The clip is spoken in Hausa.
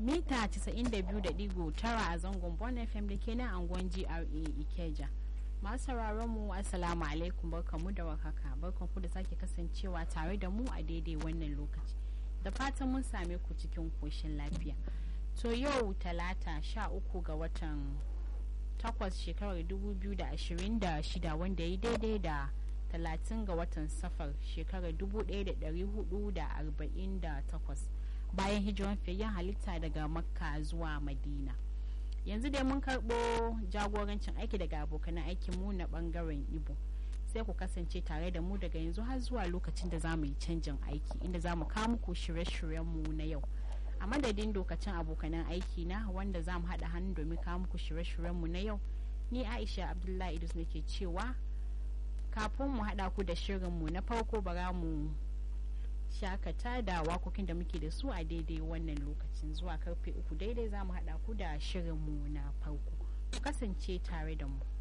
mita 92.9 a zangon Bon FM da ke nan angon GRA Ikeja. Masu sauraron mu Assalamu alaikum barkamu da warhaka barkanku da sake kasancewa tare da mu a daidai wannan lokaci. Da fatan mun same ku cikin koshin lafiya. To yau talata sha uku ga watan takwas shekarar 2026 wanda ya daidai da talatin ga watan safar shekarar 1448 bayan hijiran fiyayyen halitta daga makka zuwa madina yanzu dai mun karɓo jagorancin aiki daga abokan aikinmu na ɓangaren ibo sai ku kasance tare da mu daga yanzu har zuwa lokacin da za mu yi canjin aiki inda za mu kawo muku shirye-shiryenmu na yau a madadin dokacin abokanan aiki na wanda za mu haɗa hannu domin kawo muku shirye-shiryenmu na yau ni aisha abdullahi idris nake cewa kafin mu haɗa ku da shirinmu na farko bara mu shakata da wakokin da muke da su a daidai wannan lokacin zuwa karfe uku daidai za mu haɗa ku da shirinmu na farko ku kasance tare da mu